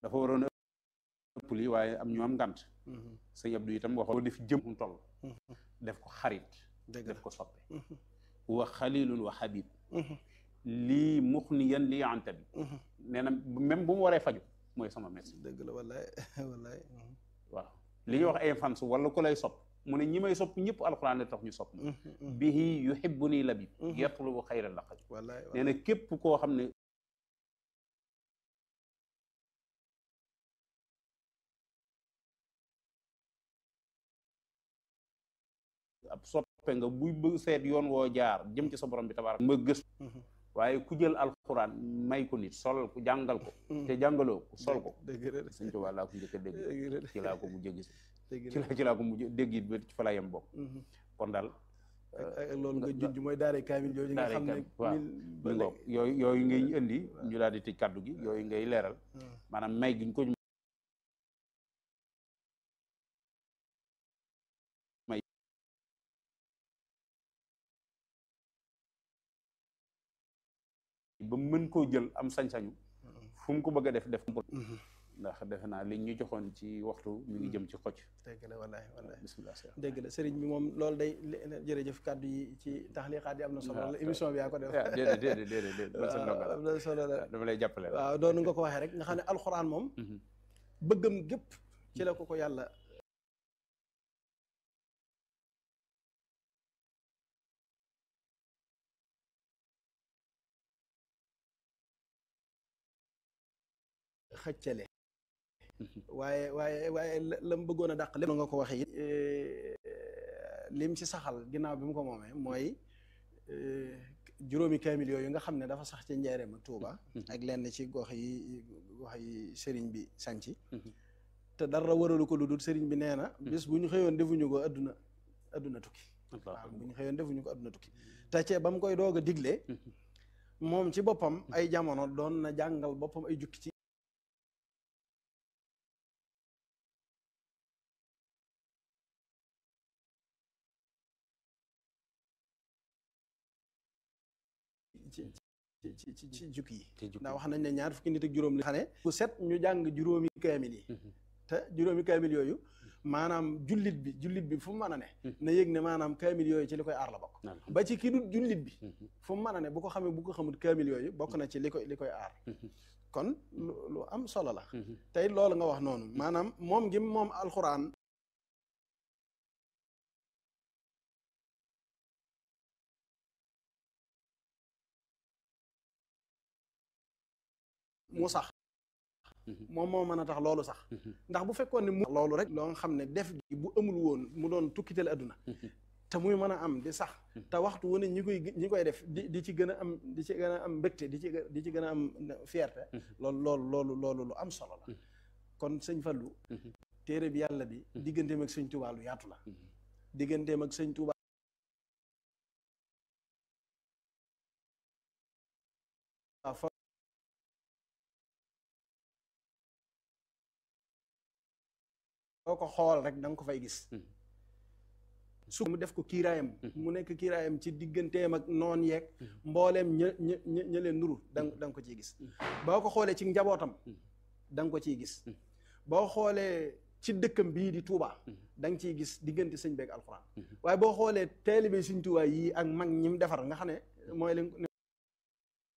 dafa waroon a ëpp lii waaye am ñu am ngant sëñ Abdou itam waxoo def jëm mu toll def ko xarit dëgg def ko soppe wa xalilun wa habib lii muxniyan lii anta bi nee na même bu mu waree faju mooy sama médecin dëgg la wallaay wallaay waaw li ñuy wax ay fans wala ku lay sopp mu ne ñi may sopp ñëpp alxuraan la tax ñu sopp ma bihi yuhibbuni labib yatlubu xayra laqab wallaay nee na képp koo xam ne ab soppe nga buy bëgg seet yoon woo jaar jëm ci sa borom bi tabarak ma gës waaye ku jël alxuraan may ko nit solal ko jàngal ko te jàngaloo ko sol ko dëgg la sëñ Tuubaa laa ko njëkk a dégg dëgg la ci laa ko mu jéggi dëgg ci la la ci laa ko mu dégg it ba ci fa la yem bokk kon daal ak ak loolu nga junj mooy daare kaamil jooju nga daare xam ne kaamil, waaw. mil ba mi ngoog léegi. yooyu yooyu ngay indi ñu daal di tëj kàddu gi yooyu ngay leeral Hmm. maanaam may giñ ko may ba mën koo jël am sañ-sañu fu mu ko bëgg a def def ko ndax defe naa li ñu joxoon ci waxtu mi ngi jëm ci xocc dëgg la wallaay wallaay bismillah Cheikh dëgg la sëriñ bi moom loolu day li- jërëjëf kàddu yi ci taxliqaat yi am na solo waaw, la émission bi yaa ko def ah déedéet déedéet déedéet déedéet man sa ndongo la am na solo la dama lay jàppale la waaw doonu nga ko waxee rek nga xam ne alxuraan moom Mhm. bëggam gépp ci la ko ko yàlla xëccale waaye waaye waaye la la mu bëggoon a dàq lépp nga ko waxee it lim ci saxal ginnaaw bi mu ko moomee mooy eh, juróomi kaamil yooyu nga xam ne dafa sax ci njaareem ak Tuuba ak lenn ci gox yi gox yi sëriñ bi sanci te dara waralu ko lu dul sëriñ bi nee na bis bu ñu xëyoon defuñu ko adduna adduna tukki waaw bu ñu xëyoon defuñu ko adduna tukki te cee ba mu koy doog a digle moom ci boppam ay jamono doon na jàngal boppam ay jukki ci ci ci ci ci ci jukki yi ci jukki ndax wax nañ ne ñaar fukki nit ak juróom li xam ne bu set ñu jàng juróomi kaamil yi te juróomi kaamil yooyu maanaam jullit bi jullit bi fu mu mën a ne na yëg ne maanaam kaamil yooyu ci li koy aar la bokk ba ci ki dul jullit bi fu mu mën a ne bu ko xamee bu ko xamul kaamil yooyu bokk na ci li koy li koy aar kon lu lu am solo la tey loolu nga wax noonu maanaam moom gi moom alxuraan mu sax moom moo mën a tax loolu sax ndax bu fekkoon ne mu loolu rek loo nga xam ne def gi bu amul woon mu doon tukkiteel adduna te muy mën a am di sax te waxtu wu ne ñi koy ñi koy def di di ci gën a am di ci gën a am mbégte di ci gë- di ci gën a am fierté loolu loolu loolu loolu lu am solo la kon sëñ Fallu téere bi yàlla bi digganteem ak sëñ Tuubaa lu yaatu la digganteem ak sëñ Tuubaa fa boo ko xool rek da nga ko fay gis su mu def ko kiiraayam mu nekk kiiraayam ci digganteem ak noon yeeg mbooleem ña ña ña ña leen nuru da nga da nga ko ciy gis boo ko xoolee ci njabootam da nga ko ciy gis boo xoolee ci dëkkam bii di Touba da nga ciy gis diggante sëñ beeg alxuraan waaye boo xoolee taalibe sëñ Touba yii ak mag ñi mu defar nga xam ne mooy leen